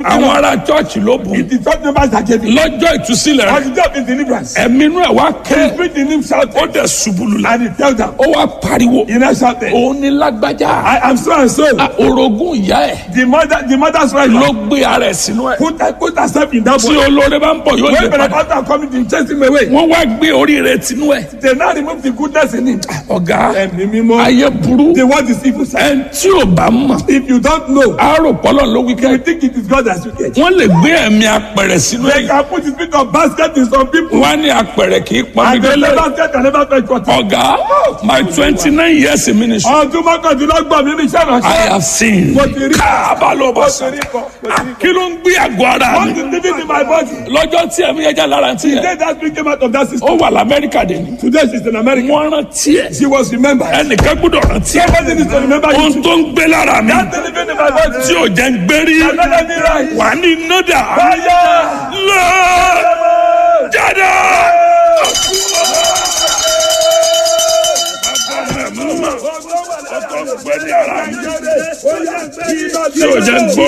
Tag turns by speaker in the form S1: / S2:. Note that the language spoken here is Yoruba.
S1: àwọn ará chọ́ọ̀chì ló bùn
S2: It is church members that gave it.
S1: lọ́jọ́ ìtúsílẹ̀
S2: On
S1: rẹ̀
S2: the day of his deliverance,
S1: ẹ̀mí inú ẹ̀ wá
S2: he
S1: ké
S2: speak in him
S1: ó
S2: shouting.
S1: dẹ̀ ṣubúlù la
S2: And he tell them,
S1: ó wá pariwo
S2: he now shouted,
S1: òun ní lágbájá
S2: I am so and so.
S1: Ah, orogún ìyá ẹ̀
S2: The mother, the mother's right
S1: ló gbé ara ẹ̀ sínú ẹ̀
S2: put, put herself in that
S1: tí
S2: boy.
S1: olóore bá ń bọ̀ yóò lè
S2: When
S1: padà
S2: Pentecost are coming to chase him away,
S1: wọ́n wá gbé orí rẹ̀ tinú ẹ̀
S2: they now remove the goodness in him.
S1: ọ̀gá
S2: Ẹ̀mí mímọ́.
S1: ayé burú
S2: The word is evil. sir.
S1: ẹn tí ò bá mọ̀
S2: If you don't know,
S1: àárò pọ́lọ̀ ló wí
S2: you
S1: kẹ́
S2: will think it is God that you get.
S1: wọ́n lè gbé ẹ̀mí apẹ̀rẹ̀ sínú
S2: They
S1: ẹ̀
S2: can put the spirit of basket in some people.
S1: wọ́n á ní apẹ̀rẹ̀ kì í pọnmi
S2: And the
S1: délẹ̀
S2: basket can never fetch water.
S1: ọ̀gá my twenty nine years in ministry
S2: Ọdún mọ́kàndínlọ́gbọ̀n mi ní iṣẹ́
S1: I
S2: ìránṣẹ́.
S1: have seen
S2: Mo ti rí.
S1: káàbà ló bá
S2: Mo
S1: sọ
S2: ti rí kọ. Mo ti rí kọ.
S1: kí ló ń gbé àgọ́ ara
S2: What
S1: mi
S2: is living in my body?
S1: lọ́jọ́ tí ẹ̀mí ẹja lára ti yẹ
S2: Today that spirit came out of that system.
S1: ó wà lamẹ́ríkà dé ni
S2: Today she's in America.
S1: wọ́n rántí ẹ̀
S2: She was remembered.
S1: ẹnìkan gbọ́dọ̀ rántí ẹ̀
S2: Somebody needs to remember
S1: ohun
S2: you.
S1: tó ń gbé lára mi
S2: That living in my body.
S1: tí ò jẹ́ ń gbérí
S2: Another me right.
S1: wà ní nọ́dà
S2: Fire!
S1: lọ jáde. Tí ò jẹ́ ń gbó